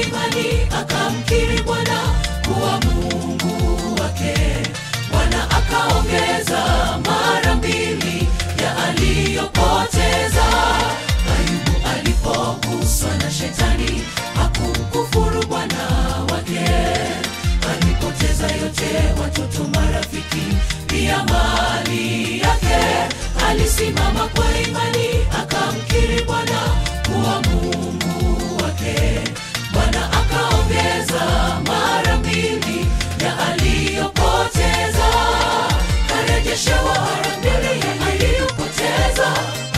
imani akamkiri Bwana kuwa Mungu wake. Bwana akaongeza mara mbili ya aliyopoteza. Ayubu alipoguswa na shetani hakumkufuru Bwana wake. Alipoteza yote, watoto, marafiki, pia mali yake. Alisimama kwa imani akamkiri Bwana kuwa Mungu wake. Bwana akaongeza mara mbili ya aliyopoteza, karejeshewa mara mbili ya aliyopoteza.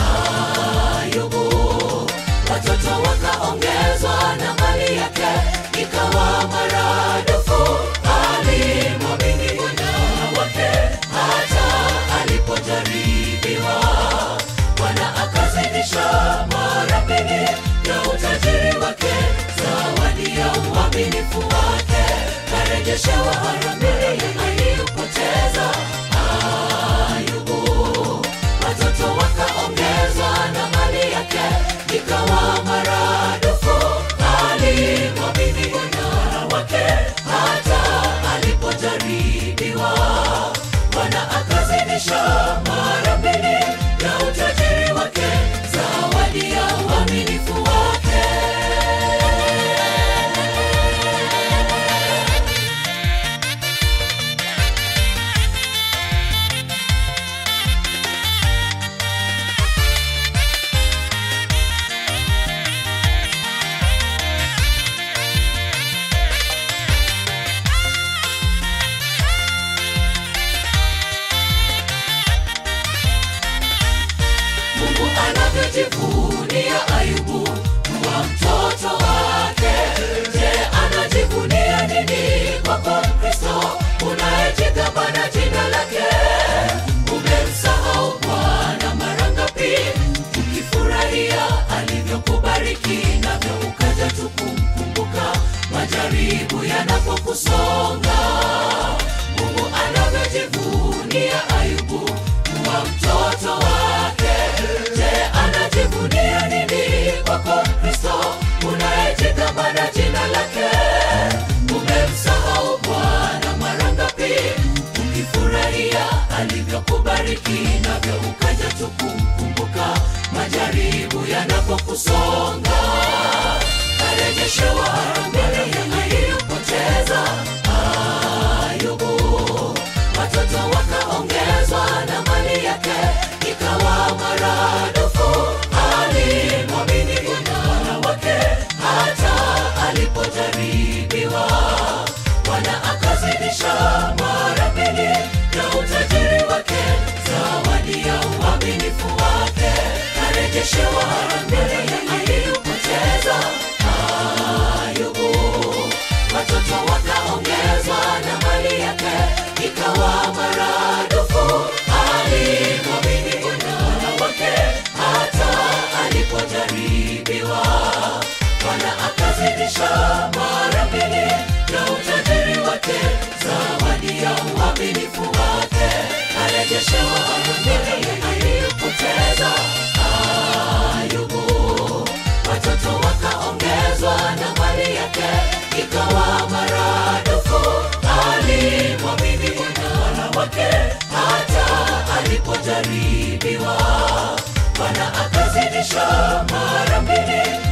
Ayubu, watoto wakaongezwa na mali yake ikawa maradufu. Alimwamini Bwana wake hata alipojaribiwa. Bwana akazidisha mara mbili ya utajiri wake, zawadi ya uaminifu wake, karejeshewa mara mbili ya aliyopoteza. Ayubu, watoto wakaongezwa na mali yake ikawa maradufu. Alimwamini Bwana wake hata alipojaribiwa. Bwana akazidisha mara mbili ya utajiri wake, zawadi ya uaminifu wake. Mungu anavyojivunia Ayubu kuwa mtoto wake. Je, anajivunia nini kwako Kristo unayejigamba na jina lake? Umemsahau Bwana mara ngapi, ukifurahia alivyokubariki, navyo ukaja tu kumkumbuka majaribu yanapokusonga. Mungu anavyojivunia Ayubu kuwa mtoto wake. Je, anajivunia nini kwako Kristo unayejigamba na jina lake? Umemsahau Bwana mara ngapi, ukifurahia alivyokubariki, navyo ukaja tu kumkumbuka majaribu yanapokusonga. Karejeshewa mbele ya aliyopoteza Ayubu, watoto wakaongezwa na mali yake ikawa maradufu. Alimwamini Bwana wake hata alipojaribiwa. Bwana akazidisha mara mbili ya utajiri wake, zawadi ya uaminifu wake, karejeshewa mbele ya aliyopoteza. Ayubu, watoto wakaongezwa na mali yake ikawa maradufu. Alimwamini Bwana wake hata alipojaribiwa. Bwana akazidisha mara mbili ya utajiri wake, zawadi ya uaminifu wake, karejeshewa mbele ya aliyopoteza. Ayubu, watoto wakaongezwa na mali yake ikawa maradufu. Alimwamini Bwana wake hata alipojaribiwa. Bwana akazidisha mara mbili